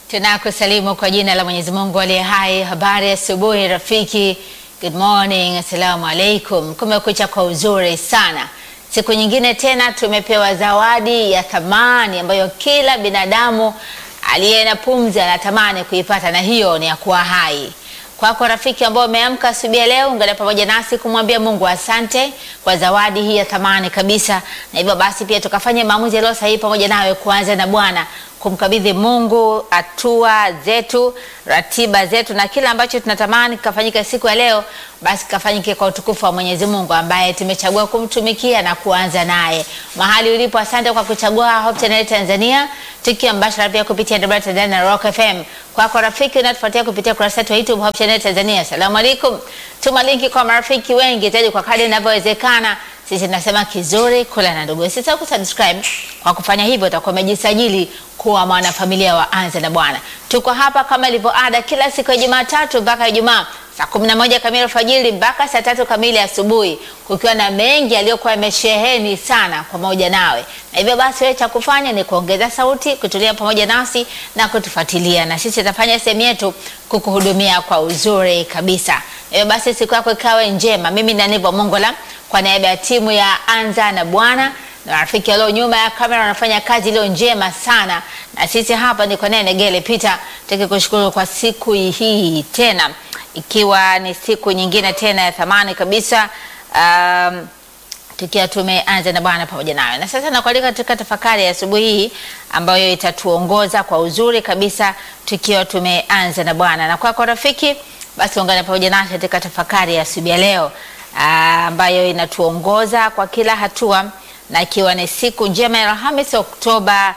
Tunakusalimu kwa jina la Mwenyezi Mungu aliye hai. Habari asubuhi rafiki, good morning, assalamu alaikum. Kumekucha kwa uzuri sana. Siku nyingine tena tumepewa zawadi ya thamani ambayo kila binadamu aliye na pumzi anatamani kuipata, na hiyo ni ya kuwa hai. Kwako rafiki ambao umeamka asubuhi ya leo, ungana pamoja nasi kumwambia Mungu asante kwa zawadi hii ya thamani kabisa, na hivyo basi pia tukafanye maamuzi yaliyo sahihi pamoja nawe, kuanza na Bwana kumkabidhi Mungu hatua zetu, ratiba zetu na kila ambacho tunatamani kikafanyika siku ya leo, basi kikafanyike kwa utukufu wa Mwenyezi Mungu ambaye tumechagua kumtumikia na kuanza naye. Mahali ulipo, asante kwa kuchagua Hope Channel Tanzania, tukiwa mbashara pia kupitia Debra Tanzania na Rock FM. Kwako rafiki unatufuatia kupitia kurasa yetu ya YouTube Hope Channel Tanzania, asalamu alaikum. Tuma linki kwa marafiki wengi zaidi kwa kadri inavyowezekana. Sisi tunasema kizuri kula na ndugu. Usisahau kusubscribe. Kwa kufanya hivyo utakuwa umejisajili kuwa mwanafamilia wa Anza na Bwana. Tuko hapa kama ilivyo ada kila siku ya Jumatatu mpaka Ijumaa saa kumi na moja kamili alfajiri mpaka saa tatu kamili asubuhi, kukiwa na mengi yaliyokuwa yamesheheni sana pamoja nawe, na hivyo basi wewe cha kufanya ni kuongeza sauti, kutulia pamoja nasi na kutufuatilia, na sisi tutafanya sehemu yetu kukuhudumia kwa uzuri kabisa. Hivyo basi siku yako ikawe njema. Mimi ni Nivo Mongola kwa niaba ya timu ya Anza na Bwana na marafiki walio nyuma ya kamera wanafanya kazi iliyo njema sana, na sisi hapa niko naye Negele Peter, tukikushukuru kwa siku hii tena, ikiwa ni siku nyingine tena ya thamani kabisa um, tukiwa tumeanza na Bwana pamoja nawe. Na sasa nakualika katika tafakari ya asubuhi hii ambayo itatuongoza kwa uzuri kabisa tukiwa tumeanza na Bwana. Na kwako rafiki, basi ungana pamoja nasi katika tafakari ya asubuhi ya leo ambayo inatuongoza kwa kila hatua na ikiwa ni siku njema ya Alhamisi Oktoba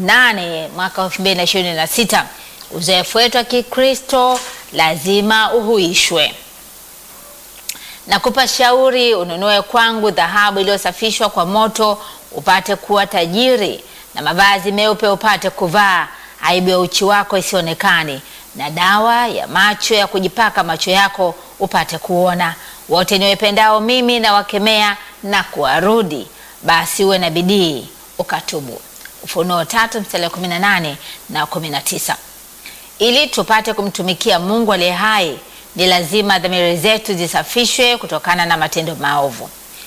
8 mwaka 2026. Uzoefu wetu wa Kikristo lazima uhuishwe. Nakupa shauri ununue kwangu dhahabu iliyosafishwa kwa moto upate kuwa tajiri, na mavazi meupe upate kuvaa, aibu ya uchi wako isionekane, na dawa ya macho ya kujipaka macho yako upate kuona. Wote niwapendao mimi na wakemea na kuwarudi basi uwe na bidii ukatubu. Ufunuo tatu mstari wa 18 na 19. Ili tupate kumtumikia Mungu aliye hai, ni lazima dhamiri zetu zisafishwe kutokana na matendo maovu.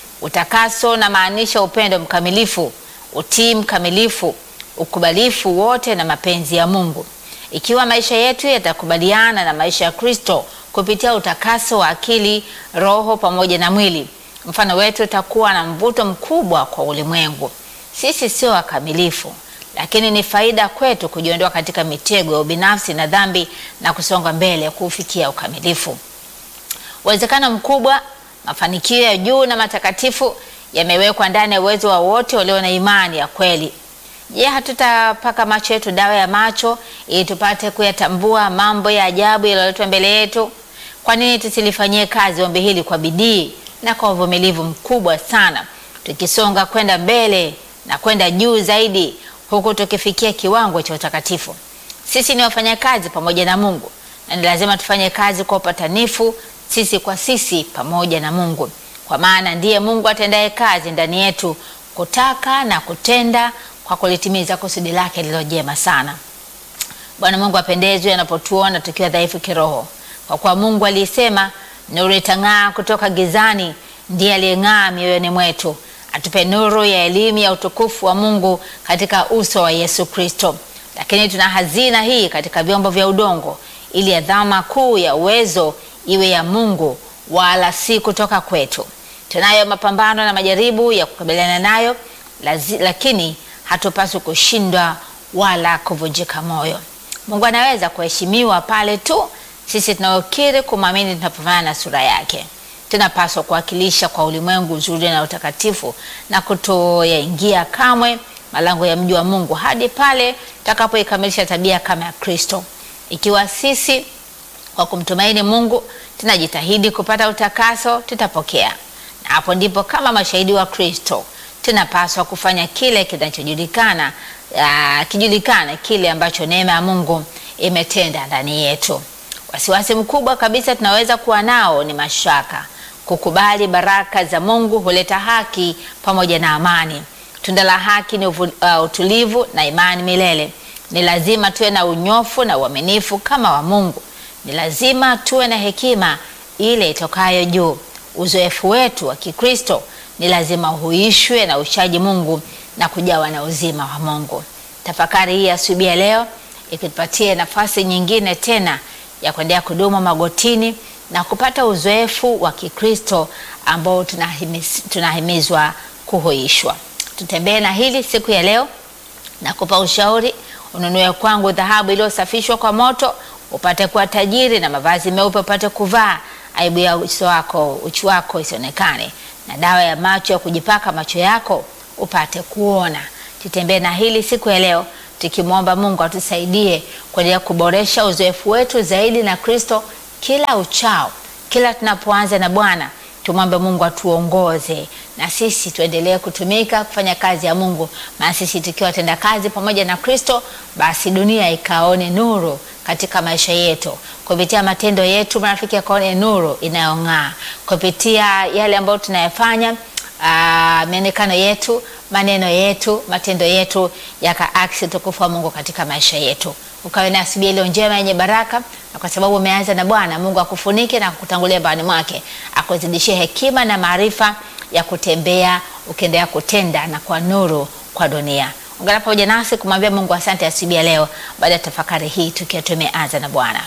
Utakaso na maanisha upendo mkamilifu, utii mkamilifu, ukubalifu wote na mapenzi ya Mungu. Ikiwa maisha yetu yatakubaliana na maisha ya Kristo kupitia utakaso wa akili, roho pamoja na mwili mfano wetu utakuwa na mvuto mkubwa kwa ulimwengu. Sisi sio wakamilifu, lakini ni faida kwetu kujiondoa katika mitego ya ubinafsi na dhambi na kusonga mbele kufikia ukamilifu. Uwezekano mkubwa mafanikio ya juu na matakatifu yamewekwa ndani ya uwezo wa wote walio na imani ya kweli. Je, hatutapaka macho yetu dawa ya macho ili tupate kuyatambua mambo ya ajabu yaliyoletwa mbele yetu? Kwa nini tusilifanyie kazi ombi hili kwa bidii na kwa uvumilivu mkubwa sana, tukisonga kwenda mbele na kwenda juu zaidi, huku tukifikia kiwango cha utakatifu. Sisi ni wafanyakazi pamoja na Mungu, na ni lazima tufanye kazi kwa upatanifu, sisi kwa sisi pamoja na Mungu, kwa maana ndiye Mungu atendaye kazi ndani yetu kutaka na kutenda kwa kulitimiza kusudi lake lililo jema sana. Bwana Mungu apendezwe anapotuona tukiwa dhaifu kiroho, kwa kuwa Mungu alisema nuru itang'aa kutoka gizani, ndiye aliyeng'aa mioyoni mwetu, atupe nuru ya elimu ya utukufu wa Mungu katika uso wa Yesu Kristo. Lakini tuna hazina hii katika vyombo vya udongo, ili adhama kuu ya uwezo iwe ya Mungu, wala si kutoka kwetu. Tunayo mapambano na majaribu ya kukabiliana nayo, lazi, lakini hatupaswi kushindwa wala kuvunjika moyo. Mungu anaweza kuheshimiwa pale tu sisi tunaokiri kumwamini tunapofanana na sura yake. Tunapaswa kuwakilisha kwa ulimwengu uzuri na utakatifu na kutoyaingia kamwe malango ya mji wa Mungu hadi pale tutakapoikamilisha tabia kama ya Kristo. Ikiwa sisi kwa kumtumaini Mungu tunajitahidi kupata utakaso, tutapokea, na hapo ndipo kama mashahidi wa Kristo tunapaswa kufanya kile kinachojulikana, kijulikana kile ambacho neema ya Mungu imetenda ndani yetu. Wasiwasi mkubwa kabisa tunaweza kuwa nao ni mashaka. Kukubali baraka za Mungu huleta haki pamoja na amani. Tunda la haki ni uvu, uh, utulivu na imani milele. Ni lazima tuwe na unyofu na uaminifu kama wa Mungu. Ni lazima tuwe na hekima ile itokayo juu. Uzoefu wetu wa Kikristo ni lazima uhuishwe na ushaji Mungu na kujawa na uzima wa Mungu. Tafakari hii asubuhi ya leo ikitupatia nafasi nyingine tena ya kuendelea kudumu magotini na kupata uzoefu wa Kikristo ambao tunahimiz, tunahimizwa kuhuishwa. Tutembee na hili siku ya leo na kupa ushauri. Ununue kwangu dhahabu iliyosafishwa kwa moto, upate kuwa tajiri, na mavazi meupe upate kuvaa, aibu ya uso wako uchi wako isionekane, na dawa ya macho ya kujipaka macho yako upate kuona. Tutembee na hili siku ya leo tukimwomba Mungu atusaidie kuendelea kuboresha uzoefu wetu zaidi na Kristo kila uchao, kila tunapoanza na Bwana tumwombe Mungu atuongoze na sisi tuendelee kutumika kufanya kazi ya Mungu, maana sisi tukiwa tenda kazi pamoja na Kristo, basi dunia ikaone nuru katika maisha yetu kupitia matendo yetu, marafiki akaone nuru inayong'aa kupitia yale ambayo tunayafanya, uh, mionekano yetu, maneno yetu, matendo yetu yakaaksi utukufu wa Mungu katika maisha yetu. Ukawe na asubuhi iliyo njema yenye baraka, na kwa sababu umeanza na Bwana Mungu akufunike na kukutangulia mbani mwake, akuzidishie hekima na maarifa ya kutembea ukiendelea kutenda na kwa nuru kwa dunia. Ungana pamoja nasi kumwambia Mungu asante asubuhi ya leo, baada ya tafakari hii tukiwa tumeanza na Bwana.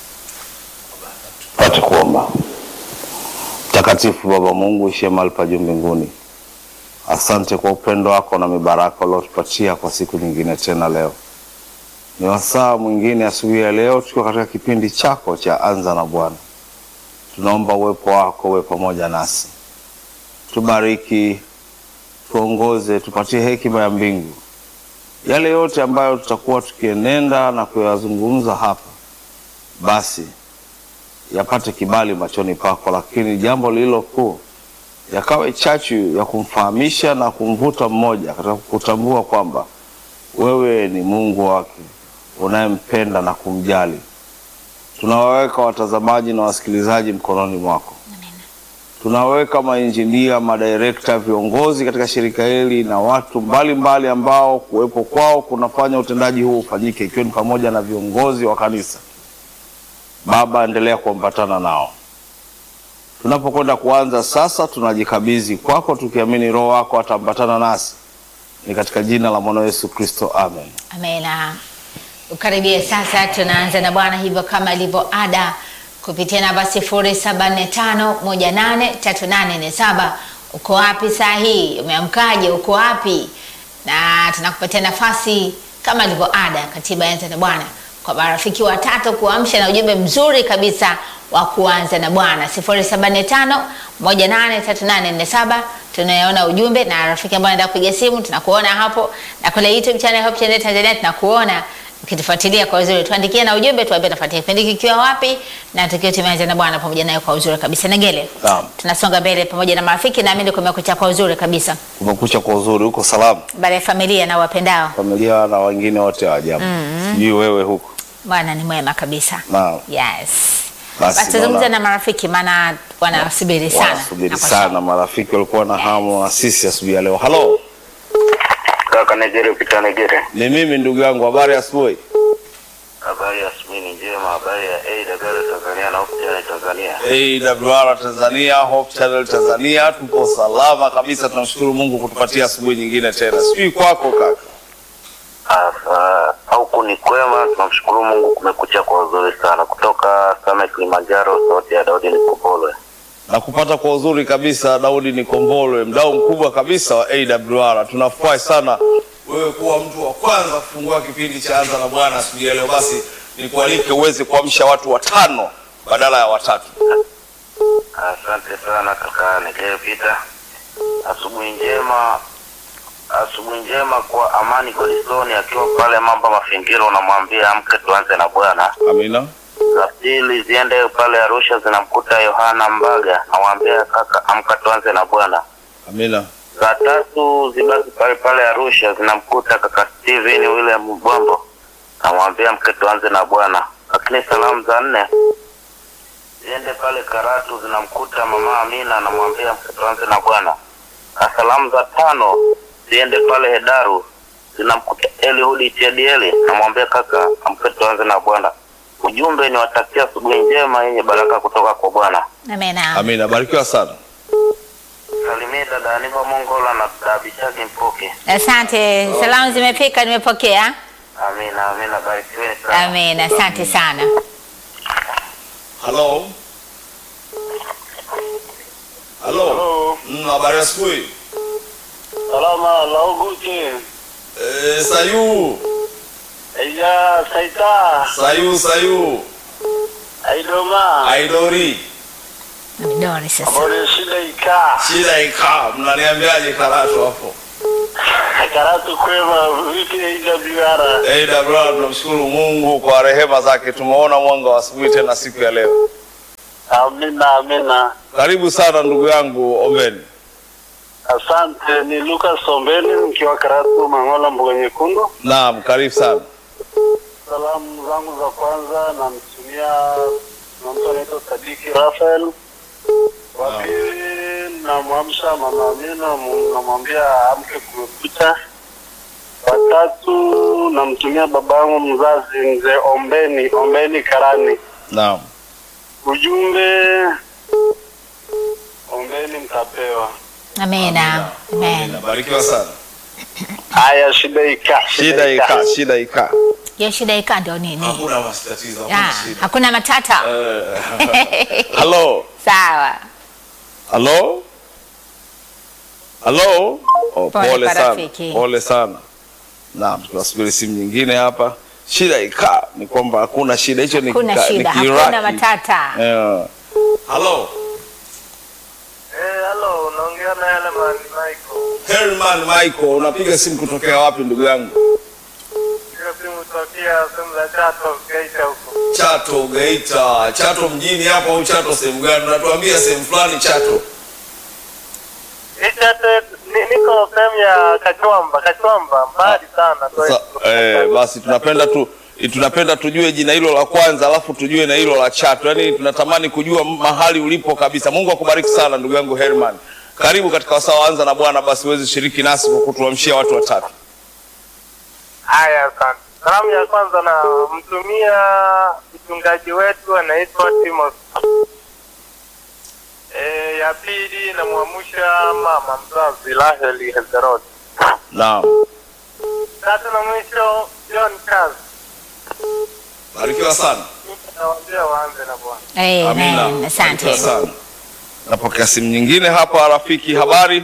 Pate kuomba. Mtakatifu Baba Mungu ishie mahali pa juu mbinguni, asante kwa upendo wako na mibaraka uliotupatia kwa siku nyingine tena. Leo ni wasaa mwingine asubuhi ya leo, tukiwa katika kipindi chako cha anza na Bwana. Tunaomba uwepo wako uwe pamoja nasi, tubariki, tuongoze, tupatie hekima ya mbingu. Yale yote ambayo tutakuwa tukienenda na kuyazungumza hapa, basi yapate kibali machoni pako, lakini jambo lililo kuu yakawe chachu ya kumfahamisha na kumvuta mmoja katika kutambua kwamba wewe ni Mungu wake unayempenda na kumjali. Tunawaweka watazamaji na wasikilizaji mkononi mwako. Tunaweka mainjinia, madirekta, viongozi katika shirika hili na watu mbalimbali mbali ambao kuwepo kwao kunafanya utendaji huu ufanyike, ikiwa ni pamoja na viongozi wa kanisa. Baba, endelea kuambatana nao. Tunapokwenda kuanza sasa, tunajikabidhi kwako tukiamini Roho wako ataambatana nasi, ni katika jina la mwana Yesu Kristo, amen. Amena. Ukaribie sasa, tunaanza na Bwana hivyo kama ilivyo ada kupitia namba 0745183847. Uko wapi saa hii? Umeamkaje? Uko wapi? Na tunakupatia nafasi kama ilivyo ada, katiba yanza na Bwana kwa marafiki watatu kuamsha na ujumbe mzuri kabisa wa kuanza na Bwana 0745183847. Tunayaona ujumbe na rafiki ambao anaenda kupiga simu, tunakuona hapo, na kule YouTube channel Hope Channel Tanzania tunakuona ukitufuatilia kwa uzuri. Tuandikie na ujumbe, tuambie nafuatia kipindi kikiwa wapi, na tukiwa tumeanza na Bwana pamoja naye kwa uzuri kabisa. Negele, Naam. tunasonga mbele pamoja na marafiki, naamini kumekucha kwa uzuri kabisa, Kumekucha kwa uzuri, uko salama, baada ya familia na wapendao. familia na wengine wote wa ajabu. Sijui wewe huko. Bwana ni mwema kabisa. Naam. Yes. Basi Basi tuzungumze naona- na marafiki maana wanasubiri sana. Wanasubiri Na kwa sana, marafiki walikuwa na hamu na sisi asubuhi ya leo. Halo, Kaka Negere Pita Negere. ni mimi ndugu yangu, habari ya asubuhi. Habari ya asubuhi ni njema. Habari ya AWR Tanzania na Hope Channel Tanzania. AWR Tanzania, Hope Channel Tanzania, tuko salama kabisa. Tunamshukuru Mungu kutupatia asubuhi nyingine tena. Sijui kwako kaka. Asa, huku ni kwema, tunamshukuru Mungu, kumekucha kwa uzuri sana. Kutoka Same Kilimanjaro, sauti ya Daudi Nikopolwe. na kupata kwa uzuri kabisa. Daudi Nikombolwe, mdau mkubwa kabisa wa AWR. Tunafurahi sana wewe kuwa mtu wa kwanza kufungua kipindi cha Anza na Bwana asubuhi ya leo. Basi nikualike uweze kuamsha watu watano badala ya watatu. Asante sana kaka Negere Pita. Asubuhi njema, asubuhi njema kwa Amani Godisoni akiwa pale Mamba Mafingiro, unamwambia amke tuanze na Bwana. Amina. za pili ziende pale Arusha zinamkuta Yohana Mbaga, namwambia kaka, amka tuanze na Bwana. Amina. Za tatu zibaki pale pale Arusha zinamkuta kaka Steven William Bwambo, namwambia mke tuanze na Bwana. Lakini salamu za nne ziende pale Karatu zinamkuta mama Amina, namwambia mke tuanze na Bwana. Na salamu za tano ziende pale Hedaru zinamkuta Eliudi Chedieli, namwambia kaka, amke tuanze na Bwana. Ujumbe ni watakia asubuhi njema yenye baraka kutoka kwa Bwana. Amina. Amina, barikiwa sana. Salimie dada Aniva Mongola na dada Bishaki Mpoke. Asante, salamu zimefika, nimepokea. Amina, amina, barikiweni sana. Amina, asante sana. Halo. Halo. Mm, habari ya asubuhi. Salama lauguti Eh, Sayu. iya saita Sayu, Sayu. aidoma Aidori. Midori sasa. abone shida ika Shida ikaa, mnaniambiaje Karatu hapo? karatu kwema vipi AWR AWR tunamshukuru Mungu kwa rehema zake, tumeona mwanga wa asubuhi tena siku ya leo. amina amina Karibu sana ndugu yangu Ombeni. asante ni Lucas Ombeni mkiwa karatu Mangola mboga nyekundu Naam, karibu sana. salamu zangu za kwanza namtumia na mtu anaitwa Sadiki Rafael wa pili namwamsha mama Amina mu- namwambia amke kumekucha watatu namtumia babangu mzazi mzee Ombeni Ombeni Karani Naam. ujumbe Ombeni mtapewa Amina. Amen. Amina, barikiwa sana. haya shida ika Shida ikaa, shida ikaa. Hiyo shida ika ndio nini? Hakuna matatizo, Ah, hakuna shida. hakuna matata. Eh, Halo. Sawa. Halo? Halo? Oh, Pole pole kwa sana. rafiki. Pole sana. Naam, tunasubiri simu nyingine hapa. Shida ikaa ni kwamba hakuna shida, hicho ni Hakuna kika- ni shida, Kiiraki. hakuna matata. Yeah. Halo. eh hello unaongea na yale man Michael Herman Michael, unapiga simu kutokea wapi ndugu yangu? hiyo simu tokea sehemu za Chato Geita huko Chato, Geita. Chato mjini hapo au Chato sehemu gani? Unatuambia sehemu fulani Chato. Chato niko sehemu ya Kachwamba Kachwamba mbali sana kwa Sa, eh, basi tunapenda tu tunapenda tujue jina hilo la kwanza alafu tujue na hilo la Chato. Yaani tunatamani kujua mahali ulipo kabisa. Mungu akubariki sana ndugu yangu Herman. Karibu katika wasaa wa anza na Bwana, basi uweze shiriki nasi kwa kutuamshia watu watatu. Haya, asante. Salamu ya kwanza na mtumia mchungaji wetu anaitwa Timothy. E, ya pili namwamusha mama mzazi Raheli Hezerot. Naam. Tatu na mwisho John Charles. Barikiwa sana. Nawaambia waanze na Bwana. Amen. Barikiwa Asante. sana. Napokea simu nyingine hapa rafiki, habari?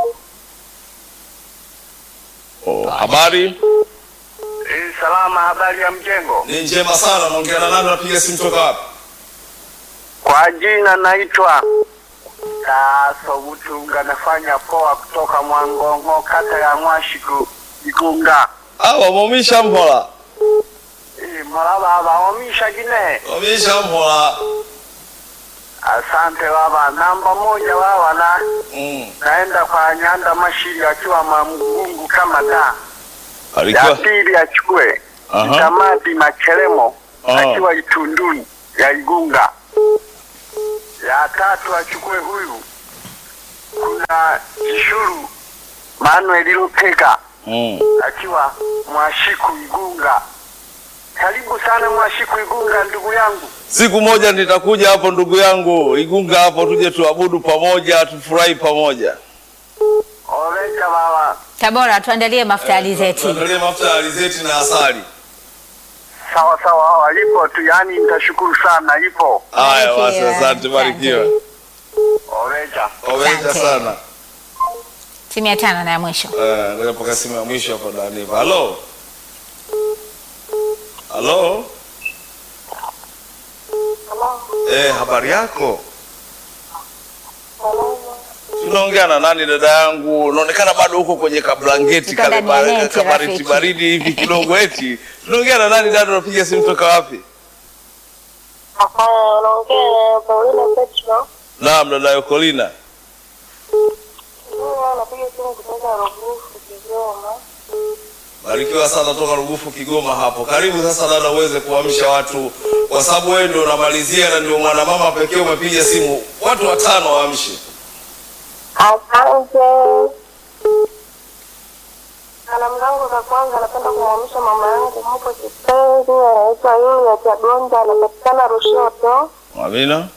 Oh, habari? E, salama, habari ya mjengo? Ni njema sana. Naongea na nani? Napiga simu toka wapi? Kwa jina naitwa Kaso Butunga, nafanya poa kutoka Mwangongo, kata ya Mwashiku, Igunga. Ah, wamomisha mhola. E, Mola baba wamisha gine. Wamomisha mhola. Asante baba. Namba moja baba na Mm. naenda kwa Nyanda Mashiri akiwa Mamungu kama da. Ya Barikiwa. pili achukue Aha. Mtamati Makelemo Aha. akiwa Itunduni ya Igunga. Ya tatu achukue huyu kuna Kishuru Manuel Lupega Mm. akiwa Mwashiku Igunga. Karibu sana Mwashiku Igunga, ndugu yangu. Siku moja nitakuja hapo ndugu yangu Igunga hapo, tuje tuabudu pamoja, tufurahi pamoja. Oreja baba. Tabora, tuandalie mafuta ya alizeti. Tuangalie mafuta ya alizeti na asali. Sawa sawa, hawa ipo tu, yani nitashukuru sana, ipo. Haya basi, Barikiwa. asante, barikiwa. Oreja. Oweja Asante. sana. Simu ya tano na ya mwisho. Eh, ngoja pokea simu ya mwisho hapo Daniva. Halo. Halo. Eh, habari yako? Tunaongea na nani dada yangu? Unaonekana bado huko kwenye kablangeti Tuko kale ndani ya ba- neti, kabaridi rafiki. baridi hivi kidogo eti. Tunaongea na nani dada? Unapiga simu toka wapi? Hapana, unaongea na Paulina Petro. Naam, dada Yokolina. Mimi napiga simu kutoka Rugufu, Kigoma. Barikiwa sana toka Rugufu Kigoma hapo. Karibu sasa dada, uweze kuamsha watu, kwa sababu wewe ndio unamalizia na ndio mwanamama pekee umepiga simu. Watu watano waamshe. Asante. Salamu zangu za kwanza napenda kumwamsha mama yangu mko kipenzi, anaitwa Yulia Chagonja, anapatikana Rushoto. Amina.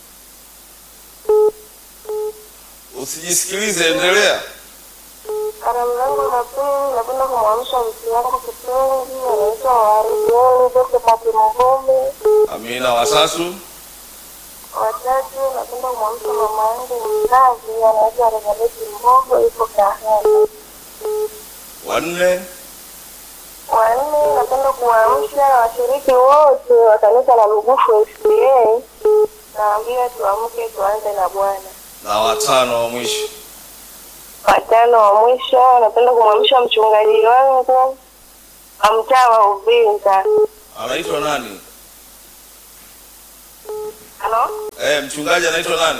Usijisikilize, endelea. Salamu zangu za pili napenda kumwamsha mke wangu kipenzi, anaitwa Warijeli Josephat Mvumi. Amina. Watatu. Watatu napenda kumwamsha mama yangu mzazi, anaitwa Elizabeth Mbogo, yuko Kahama. Wanne. Wanne napenda kuwaamsha washiriki wote wa kanisa la Lugufu SDA, naambia tuamke tuanze na Bwana. Na watano wa mwisho. Watano wa mwisho napenda kumwamsha mchungaji wangu wa mtaa wa Uvinza. Anaitwa nani? Halo, Eh, mchungaji anaitwa nani?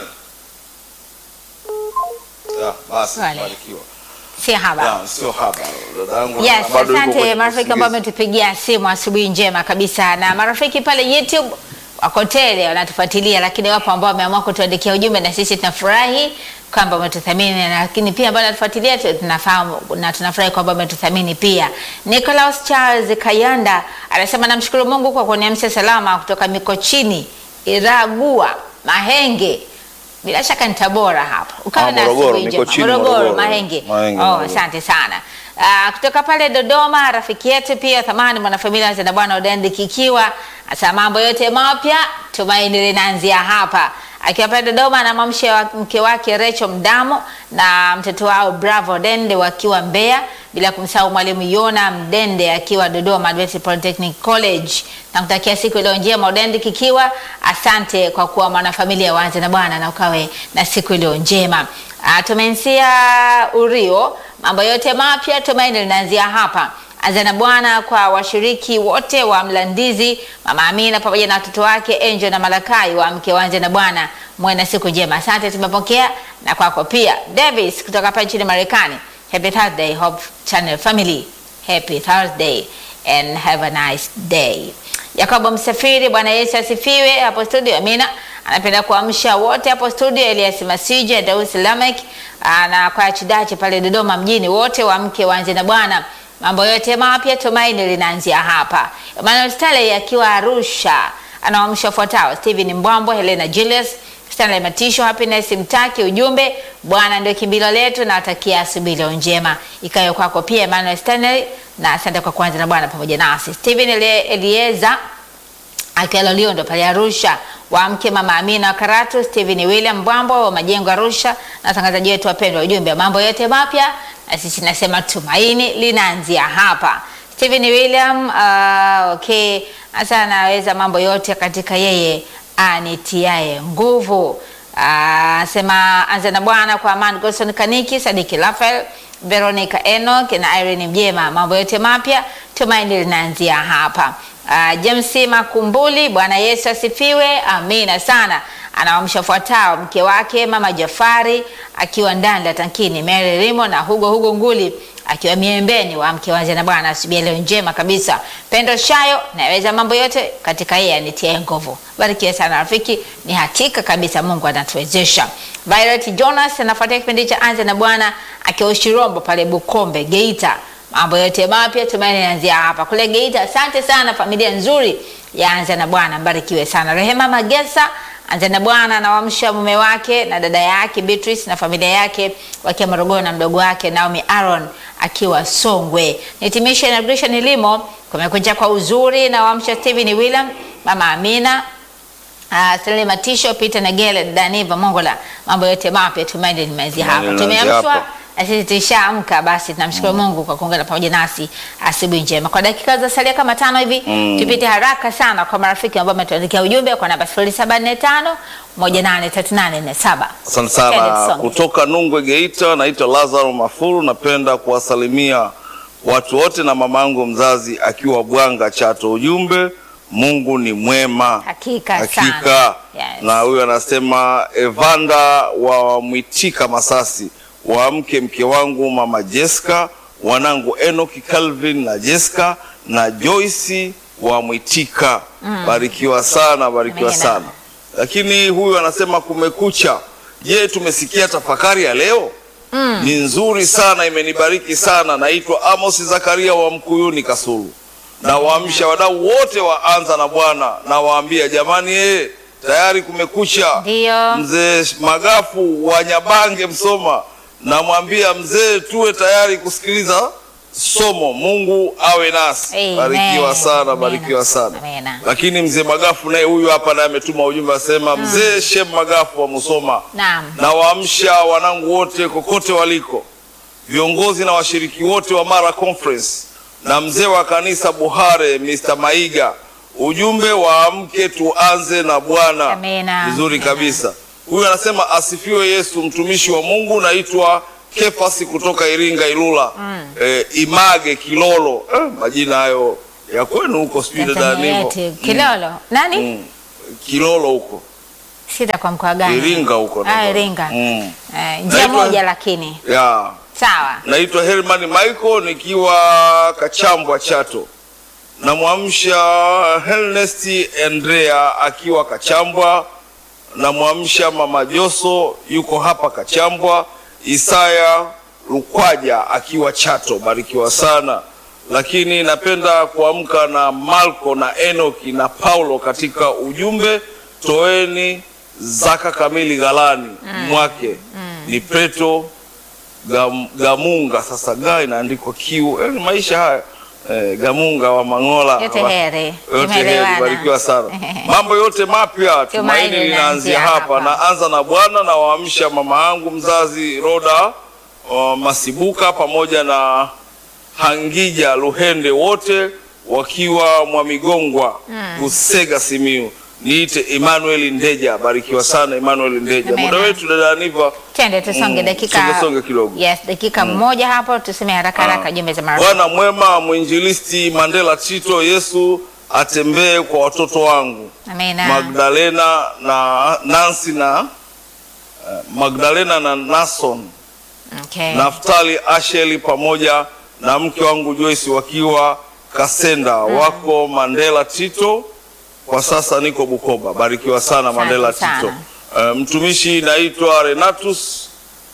Ya, basi Wale. barikiwa. si haba. Ya, sio hapa. Dadangu Yes, bado yuko asante kwenye marafiki ambao kusikiliza. wametupigia simu asubuhi njema kabisa, na marafiki pale YouTube wako tele wanatufuatilia, lakini wapo ambao wameamua kutuandikia ujumbe na sisi tunafurahi kwamba umetuthamini, lakini pia ambao wanatufuatilia tu- tunafahamu na tunafurahi kwamba umetuthamini pia. Nicholas Charles Kayanda anasema namshukuru Mungu kwa kuniamsha salama kutoka Mikochini, Iragua, Mahenge bila shaka ni Tabora hapa. Ukawa Ah, na Morogoro, asubuhi njema. Mikochini, Morogoro, Morogoro. Mahenge. Mahenge, Oh, Morogoro. asante sana. Uh, kutoka pale Dodoma rafiki yetu pia thamani mwanafamilia wa Bwana Odendi Kikiwa asa mambo yote mapya tumaini linaanzia hapa. Akiwa pale Dodoma anamwamsha wa- mke wake Rachel Mdamo na mtoto wao Bravo Dende wakiwa Mbeya, bila kumsahau mwalimu Yona Mdende akiwa Dodoma Adventist Polytechnic College. Nakutakia siku iliyo njema Odendi Kikiwa. Asante kwa kuwa mwanafamilia wa na Bwana na ukawe na siku iliyo njema. Uh, tumeanzia Urio, mambo yote mapya tumaini linaanzia hapa. Anza na Bwana kwa washiriki wote wa Mlandizi, Mama Amina pamoja na watoto wake Angel na Malakai wa mke wanze na Bwana, muwe na siku njema. Asante, tumepokea na kwako pia. Davis kutoka hapa nchini Marekani, happy Thursday Hope Channel family, happy Thursday and have a nice day. Yakobo Msafiri, Bwana Yesu asifiwe. Hapo studio, Amina anapenda kuamsha wote hapo studio, Elias Masija, Daus Lamek ah, na kwa Chidachi pale Dodoma mjini, wote waamke waanze na Bwana. Mambo yote mapya, tumaini linaanzia hapa. Emmanuel Stanley akiwa Arusha anawaamsha wafuatao: Steven Mbwambo, Helena Julius, Stanley Matisho, Happiness Mtaki. Ujumbe, Bwana ndio kimbilio letu, na watakia asubuhi leo njema ikayo kwako pia Emmanuel Stanley, na asante kwa kuanza na Bwana pamoja nasi. Steven Elie- Elieza akiwa Loliondo pale Arusha, wamke mama Amina wa Karatu, Steven William Bwambo wa Majengo Arusha, na watangazaji wetu wapendwa, ujumbe wa mambo yote mapya, na sisi nasema tumaini linaanzia hapa. Steven William uh, okay, hasa anaweza mambo yote katika yeye anitiaye nguvu. Ah, sema anza na Bwana kwa Amani Godson Kaniki, Sadiki Rafael, Veronica Enoch na Irene Mjema. Mambo yote mapya tumaini linaanzia hapa. Uh, James Makumbuli, Bwana Yesu asifiwe, amina sana. Anawamsha fuatao mke wake mama Jafari akiwa ndani la tankini, Mary Rimo na Hugo Hugo Nguli akiwa miembeni wa mke wanze na Bwana. Asubuhi ya leo njema kabisa. Pendo Shayo, naweza mambo yote katika yeye anitie nguvu. Barikiwe sana rafiki, ni hakika kabisa Mungu anatuwezesha. Violet Jonas anafuatia kipindi cha anze na Bwana akiwa Ushirombo pale Bukombe Geita. Mambo yote mapya tumaini yanaanzia hapa kule Geita. Asante sana familia nzuri ya Anza na Bwana, mbarikiwe sana. Rehema Magesa Anza na Bwana anawamsha mume wake na dada yake Beatrice na familia yake wakiwa Morogoro na mdogo wake Naomi Aaron akiwa Songwe. Nitimisha inauguration limo kumekuja kwa uzuri na wamsha Steven William, mama Amina Uh, Stanley Matisho, Peter Nagele, Daniva Mongola, mambo yote mapya tumaini limeanzia hapa. Tumaini linaanzia Tumeamshwa hapa. na sisi tulishaamka, basi tunamshukuru Mungu kwa kuungana pamoja nasi asubuhi njema. Kwa dakika za salia kama tano hivi Mm. tupite haraka sana kwa marafiki ambao wametuandikia ujumbe kwa namba 0745 183847. Asante sana kutoka Nungwe Geita, naitwa Lazaro Mafuru. Napenda kuwasalimia watu wote na mamangu mzazi akiwa Bwanga Chato. Ujumbe, Mungu ni mwema Hakika hakika. sana. Yes. Na huyu anasema Evanda wa Mwitika Masasi, waamke mke wangu mama Jessica, wanangu Enoki Calvin na Jessica na Joyce wa Mwitika. Barikiwa sana, barikiwa Amina. sana. Lakini huyu anasema kumekucha. Je, tumesikia tafakari ya leo? ni nzuri sana, imenibariki sana. Naitwa Amos Zakaria wa Mkuyuni Kasulu. Nawaamsha wadau wote wa Anza na Bwana, nawaambia jamani, eh, tayari kumekucha. Ndio. Mzee Magafu wa Nyabange Msoma, namwambia mzee, tuwe tayari kusikiliza somo. Mungu awe nasi. Amen. Barikiwa sana, Amen. barikiwa sana. Amen. Lakini mzee Magafu naye huyu hapa naye ametuma ujumbe asema, mzee Shem Magafu wa Musoma, Naam. nawaamsha wanangu wote kokote waliko, viongozi na washiriki wote wa Mara Conference na mzee wa kanisa Buhare Mr. Maiga, ujumbe waamke tuanze na Bwana. Amina. Vizuri Amina. kabisa. Huyu anasema asifiwe Yesu, mtumishi wa Mungu. Naitwa Kefasi kutoka Iringa Ilula, eh, Image Kilolo. Eh, majina hayo ya kwenu huko, sijui dada Tanzania Nivo. yetu. Kilolo. Nani? Mm. Kilolo huko Sita kwa mkoa gani? Iringa huko Ah, nadhani. Iringa. Mm. Eh, njia Naitwa- moja lakini. ya Sawa. naitwa Herman Michael nikiwa Kachambwa Chato. Namwamsha Helnest Andrea akiwa Kachambwa. Namwamsha mama Joso yuko hapa Kachambwa. Isaya Lukwaja akiwa Chato, barikiwa sana. Lakini napenda kuamka na Marko na Enoki na Paulo katika ujumbe, toeni zaka kamili ghalani mwake. Ni Petro Gam, Gamunga. Sasa ga inaandikwa kiu, eh, maisha haya eh, Gamunga wa Mangola Yote wa- heri. yote heri, Tumeelewana. barikiwa sana. Mambo yote mapya, tumaini linaanzia linaanzia hapa. hapa. Naanza na Bwana na waamsha mama yangu mzazi Roda uh, Masibuka pamoja na Hangija Luhende wote wakiwa Mwamigongwa Usega Simiu. Niite Emmanuel Ndeja, barikiwa sana Emmanuel Ndeja. Amena. Muda wetu dada Aniva Twende tusonge Mm, dakika. songe, songe kidogo. Yes, dakika moja hapo tuseme haraka haraka jumbe za mara. Bwana mwema, mwinjilisti Mandela Tito, Yesu atembee kwa watoto wangu Amina. Magdalena na Nancy na eh, Magdalena na Nason Okay. Naftali Asheli pamoja na mke wangu Joyce wakiwa Kasenda wako Mandela Tito. Kwa sasa niko Bukoba. Barikiwa sana Mandela sana. Tito. Eh, mtumishi naitwa Renatus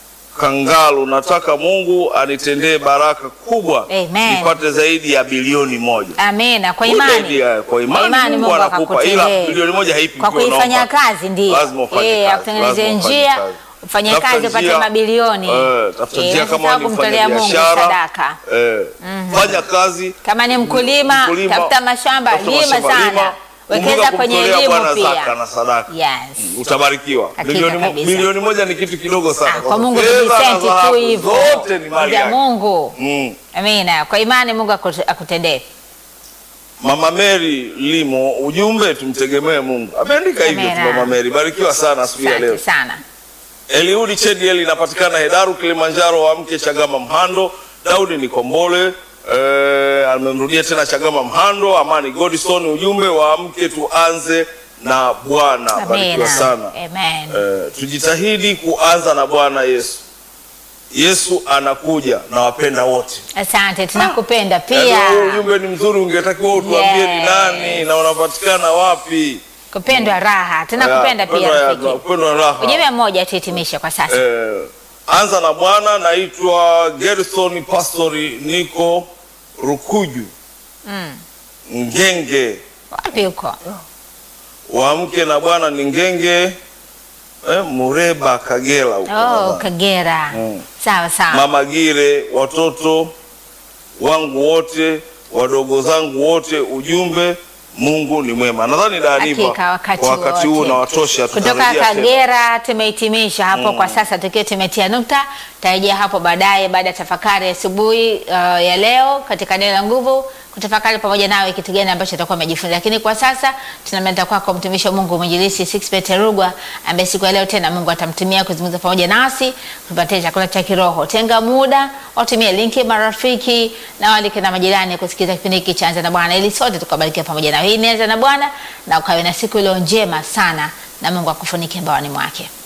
Kangalu, nataka Mungu anitendee baraka kubwa Amen. nipate zaidi ya bilioni moja. Amina. Kwa Zaidi imani. ya- Kwa imani, Mungu anakupa, ila akakutendee. bilioni moja haipi Kwa ukiwa kuifanya unaomba. kazi ndio. Lazima ufanye Eh, kazi, akutengenezee lazima ufanye njia, kazi. ufanye Tafuta kazi upate njia, mabilioni. eh, tafuta Eh, njia kama usisahau ni kumtolea Mungu mfanyabiashara, sadaka. eh, fanya kazi Kama ni mkulima, Mkulima, tafuta mashamba, tafuta lima mashamba, sana. lima. Wekeza Kumbuka kwenye kumtolea elimu Bwana zaka pia. na sadaka. Yes. Utabarikiwa. Hakika Milioni, mo- kabisa. milioni moja ni kitu kidogo sana. Ah, kwa Mungu Fedha na tujisenti tu dhahabu hivyo. Zote ni mali Ya yake. Mungu. Mm. Amina. Kwa imani Mungu akute- akutendee. Mama Mary Limo, ujumbe tumtegemee Mungu. Ameandika hivyo tu Amena. Mama Mary. Barikiwa sana siku ya leo. Asante sana. Eliudi Chediel inapatikana Hedaru, Kilimanjaro, wa mke Chagama Mhando. Daudi Nikombole eh, amemrudia tena Chagama Mhando. Amani Godison, ujumbe wa mke tuanze na Bwana. Barikiwa Amina. sana. Amen. Eh, tujitahidi kuanza na Bwana Yesu. Yesu anakuja na wapenda wote. Asante, tunakupenda Yaani pia. huu ujumbe ni mzuri, ungetakiwa utuambie ni Yes. nani na unapatikana wapi. Kupendwa raha. Tunakupenda Ya, pia upendo ya- rafiki. upendo wa raha. Ujumbe mmoja tuhitimishe kwa sasa. Eh, anza na Bwana. Naitwa Gerson Pastori, niko Rukuju Mm. Ngenge. Wapi huko? Wamke na Bwana ni Ngenge eh, Mureba Kagera huko Oh, nadhani. Kagera. Mm. Sawa sawa. Mama Gire, watoto wangu wote, wadogo zangu wote, ujumbe Mungu ni mwema. Nadhani Daaniva Hakika wakati, kwa wakati huu wote. na watosha, Kutoka tutarejea tena. Kagera tumehitimisha hapo kwa sasa, tukiwa tumetia nukta. Tarejea hapo baadaye baada ya tafakari asubuhi uh, ya leo katika neno la nguvu, kutafakari pamoja nawe kitu gani ambacho tutakuwa umejifunza. Lakini kwa sasa tunamleta kwako mtumishi wa Mungu mwinjilisti Sixbet Rugwa ambaye siku ya leo tena Mungu atamtumia kuzungumza pamoja nasi, kupatia chakula cha kiroho. Tenga muda, watumie linki marafiki na walike na majirani kusikiliza kipindi hiki cha Anza na Bwana ili sote tukabarikiwa pamoja na hii ni Anza na Bwana na ukawe na siku iliyo njema sana na Mungu akufunike mbaoni mwake.